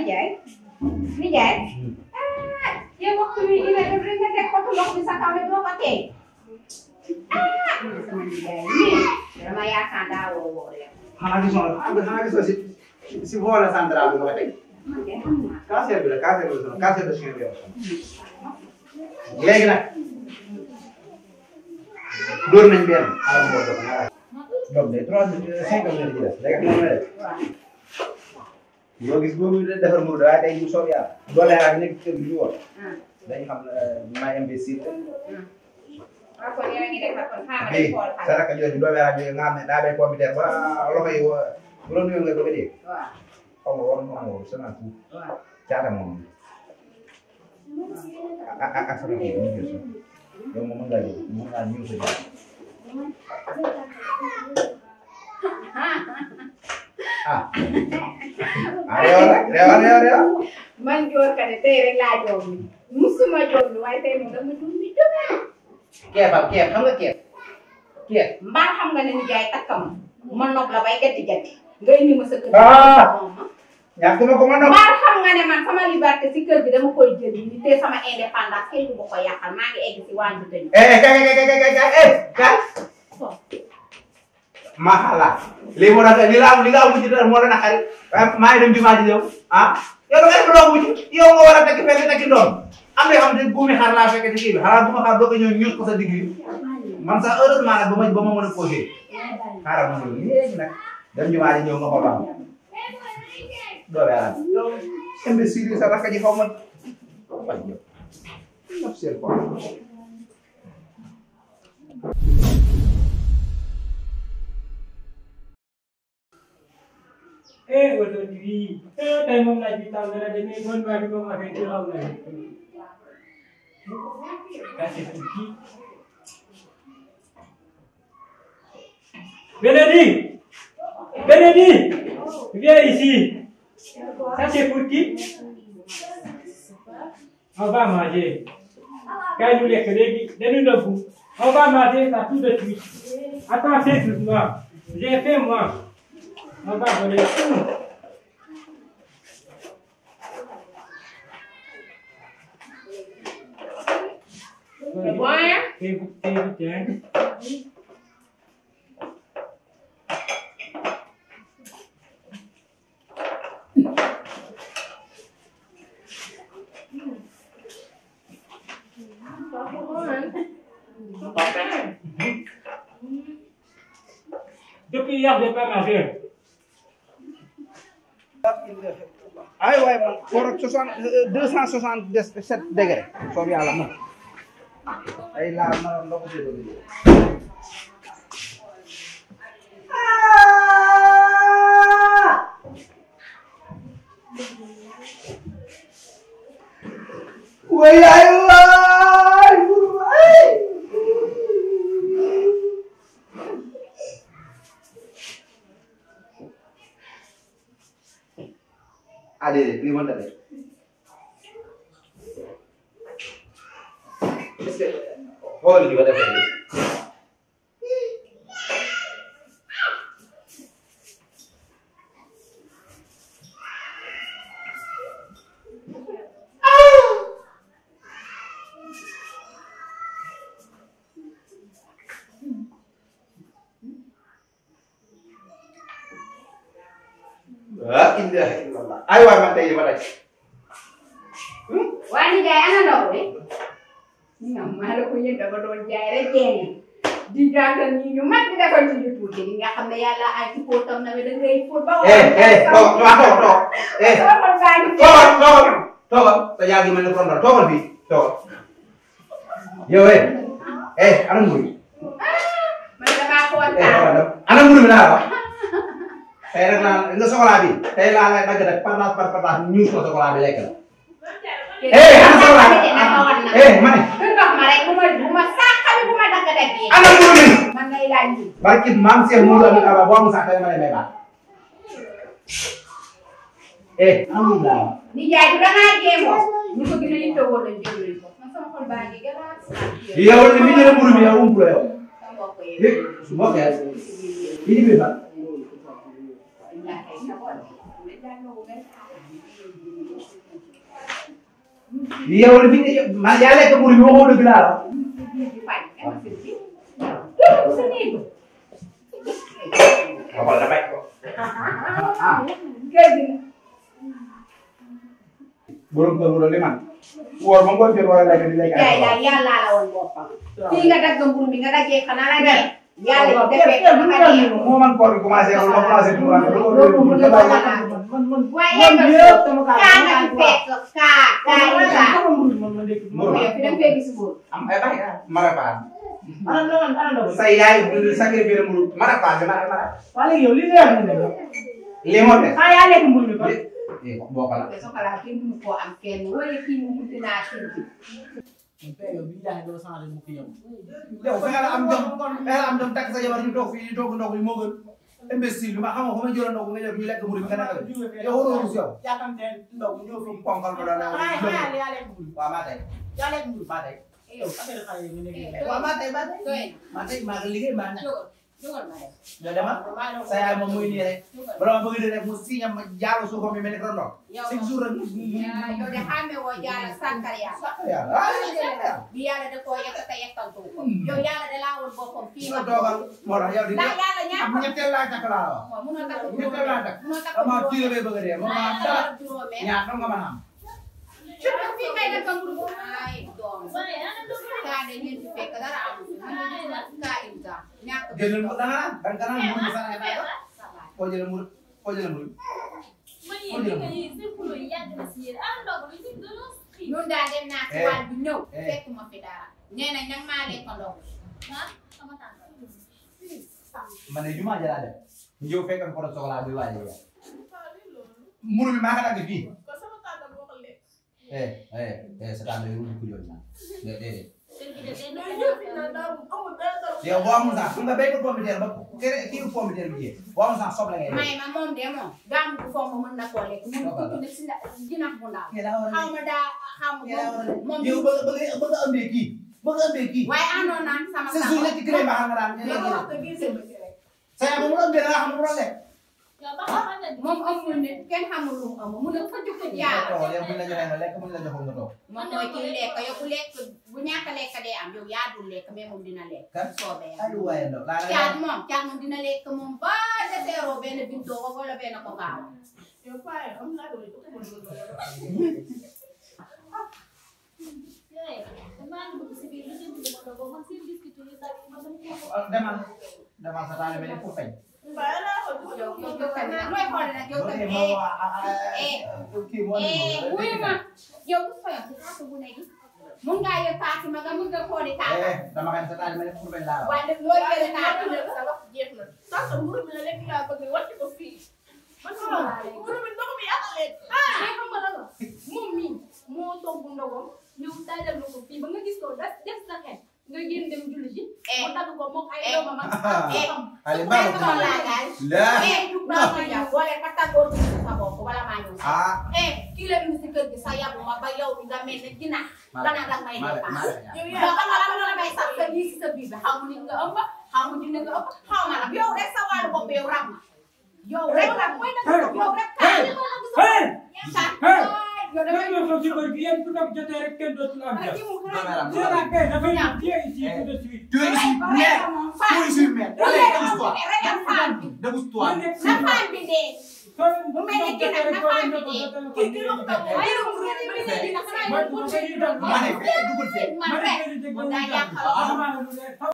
nijaay nijaay ah yow waxtu bi dina def rek nga teg xotu ndox bi sa kaw ne doo ko tey ah sama nijaay nii dama yaakaar daa woo woo yow xanaa gisoo xanaa gisoo si si volet central bi nga teg man de xam naa cancer bi la cancer bi la cancer de chien bi la léegi nag dóor nañ benn xaaral ma woo ñaar donc de trois cinq minutes ci des léegi xam nga def yoo gis boobu defar muru waaye tey ñu soob yàlla doole ak nekk kër gi ñu woon dañ xam maa investir waaw kon yow a ngi defar kon xaaral ma bii dem xool xale saraka jooju doole ak yooyu nga xam ne daa bay computer ba loxo yi wa bu la nuyoo nga bëgg a dégg waaw xaw ma war nga xam semence bu waaw caata moom ak ak ak sama kii bi ñu jël sax yow moom mën ngaa jël mën ngaa ñëw sa jàpp ah ah réew rek réew réew réew man joor ka ne tey rek laa joom ni musuma joom ni waaye tey moom dama dum ni jóge keefal keef xam nga keef keef mbaa xam nga ne nijaay takkam ma nopp la bay gatti gatti nga indi ma sa kër Ah! moom ma ñàkk ma ko ma nopp mbaa xam nga ne man sama liberté si kër gi dama koy jël ni te sama indépendance kenn du ma ko yàqal maa ngi egg si wàññi tëj eh kay kay kay kay kay eh kay maxala lii moo tax li la am li nga am ci dara moo la naqari waaye maa ngi dem jumaa ji yow ah yow da ngay doon wuti yow nga war a tekki fekk tekki doom am na yoo xam ne buumi xar laa fekk ci kii bi xanaa bu ma xaar doo ko ñëw ñuus ko sa digg bi man sax heureusement nag ba ma ba ma mën a posé xaaral ma ñëw léegi nag dem jumaa ji ñëw nga xool ba xam doole yàlla yow imbécile sa rakk ji xaw ma waay yow ñëpp seen ko eh oto bi eh tey moom laaj bi taw na de mais man maa ngi ko waxee ci xaw na kasi tuki Benedi Benedi viens ici ça c'est pour qui on va manger kaay ñu lekk léegi dañu nëbbu on va manger ça tout de suite attends c'est doucement j'ai fait moi on va voler tout. C'est bon, hein? C'est vous- c'est vite, hein. Depuis hier, je n'ai pas mangé. ay waay man koor soixante deux cent soixante sept degré soob yàlla man ay laal ma ndox ci bëgg way ay waay waay ah déedéet lii mënta def est-ce que xool gi ba defee nii ah ilaha illallah ay waay man tey ma daj waa nijaay ana ndaw de ñoom maa la ko yëg dama doon jaay rek jeene di jàngal ñi ñu mag di defal ci ñu tuuti li nga xam ne yàlla ay ci fóotam na da ngay fóot ba eh eh toog toog toog toog eh Toogal baa ngi fi. toogal toogal toogal te yaa ngi mel ni kondal toogal fii toogal yow eh eh ana mburu mi man damaa eh kontaan. toogal dem ana mburu mi laa wax tey rek laa nga soxlaa bi tey laa lay dagg rek partage par partage ñuus ko soxlaa bi lekk la eh ana soxlaa bi eh ma ne du ndox ma rek bu ma bu ma saaxali bu ma dagg dagg yi. ana mburu mi man ngay laaj ñu. barki maam Cheikh Moudou Amin Aba boo amul sax tey ma lay may baat eh ana mburu mi laa wax nijaay du dangaa jéemoo. ñu ko gën a yittewoo lañ jël nañ ko. man sama xol baa ngi gën a sant. yow li mi jëlee mburu mi yow umpu la yow Sama mbokk yi. yëg su bokkee yi bi fan Wallaahi, sa xol bi. yow li fi nga ma yaa lekk mburu bi waxoo dëgg laa la. waxal la bay ko. borom kër bu doon li man. woor ma ngoon jot wala lekk di lekk yaay daal yàlla la woon boppam. fii nga dagg mburu mi nga daggee xanaa la dee. yàlla defee ko nga dee. moo man koor bi commencé wala ma commencé tuur ak loolu loolu mu loolu dëgg la la. man man waaye nga soo kaa nga ci fekk kaa kaa yi kaa. sama mburu man ma ndekki Mburu. yow fi da nga fee gis mburu. am ay bay marapaan ana ana ana ndaw sa yaay sacrifié mburu marapaan bi mara mara waa léegi yow li nga wax ne li moo def ah yaa lekk mburu mi ba eh boo ko la te soxlaa kenn mënu koo am kenn wala kii mu munti naa kii bi. yow bi jaay doo changé mu fi yow yow fexe la am jom fexe la am jom takk sa jabar ñu toog fii ñu toog ndox yi moo gën imbécile bi ma xam nga fa ma jëloon ndox nga ñëw ñu lekk mburu bi nga nekk yow waroo rus yow yaakaar ndaw ñëw fi ponkal ma doon ah yaa yaa lekk mburu waaw maa tey yaa lekk mburu maa tey yow affaire xale yi nga nekk waaw maa tey maa tey doy maa tey maa ngi liggéey maa na nekk jógal jógal ma def. yow dama sa yaay moom muy nii rek bala ma bëgg di def mu siñam ma jaalu suufam mi mel ni ko ndox yow chaque jour rek yaa yow de xàmme woo jaara sànkar yaa. yàlla ah bi yàlla da koo yekk te yekkantu ko. yow yàlla da laa woon boppam fii nga nga toogal moo tax yow di ndax yàlla am ñaata. ñetteel laa takk laa la wax waaw munoo takk ñetteel laa takk munoo takk dama tiire bay bëgg a dee moom maa dara juróomee. ñaar dong nga mën a am fii ngay def mburu ay doom. kaa de ngeen fi fekk dara amul fi. man de kaa imta. ñàkk bi jëlal mu danga naan danga naan mu mu sana naan sabaay. koo jëlee mu koo jëlee mu ñun daal dem naa ci Eh. wàll bi ñëw. Eh. fekk ma fi dara. nee nañ nag maa lekk ndox. ma ne jumaa jëlaa dem ñëw fekk ko doon soxlaa bi waaye yow muru bi maa ko dagg fii eh eh eh sa tànn yow ku jooju naa déedéet yow boo amul sax fu nga béy ko pomme de terre ba kere kii ko pomme de terre bi jiyee boo amul sax soble ngay def may ma moom de moom. gàmm bu fomm mën na koo lekk. mun Dogal la. ko ci ndax jinax bu ndaw. kii daa war a xaw ma daa xaw ma kii daa war a moom yow bëgg bëgg bëgg a ëmbee kii bëgg a ëmbee kii waaye àndoon naa sama sa jour ñetti kilo baax nga daan sa yaay moom mu ëmbee da nga xam ne mu doon lekk moom amul ne kenn xamul lu mu amul mu ne fa jukko jaar toog yow buñ la joxee nga lekk buñ la joxul nga toog moom mooy kii lekk yow bu lekk bu ñàkk a lekk dee am yow yaa dul lekk mais moom dina lekk kan soobee ay lu waaye ndaw laa caat la moom caat moom dina lekk moom ba deseeroo benn bintoo ko wala benn ko gaaw demal demal sa taale mel ni ku feñ yow yow yow tamit nag looy xool nag yow tamit moo eh kii moo eh wuyu ma yow bu fa yow si taatu bu ne gi mun ngaa yor taatu ma nga mun nga xooli taatu eh dama xam ne sa taale mel ni ku feñ laa wax waaye nag loo jëlee taatu la sa wax jeex na sax sa mburu bi la lekk laa bëgg wàcc ko fii man mburu bi ndox mi yàq leen ah xam nga lan la moom mii moo togg ndogam ñëw taajal na ko fii ba nga gis ko def def sa xel nga génn dem julli ji eh mu dagg ko moom ay eh, doomam ak eh, xam Allez, may baax ko laa gaal la eh du baax ma ñëw boole ka tàggoo ci sa bopp wala maa ñëw sax ah eh kii la indi si kër gi sa yabu ma ba yow bi nga mel ne ginaar nga naan danga may maa dépasse maa yow yow yaa xam nga lan la may sax sa lii si sa biir bi xaw ma nit nga ëmb xaw ma dina nga ëmb xaw ma nag yow rek sa wàllu bopp yow rab ma yow rek rab mooy nag yow rek kaa li ma nag sa hey kaa hey yow lan damay moo xew ci kër gi yéen su doon jotee rek kenn dootul am jàmm. Domeram, C'est la paix dafay ñëw viens ici tout de suite. Tu es ici, mère. Tu es ici, mère. Allez, débouche-toi. Débouche-toi. Ma nekk na faan bi dee soo mu mel ni kii nag na faan bi dee kii kii la ko togg waaye yow mburu bi bi dee dina xanaa Ma ñu ma koy ko Ma ne, fee, dugal fee. man rek dégg mu daa nga yàqal lu leer.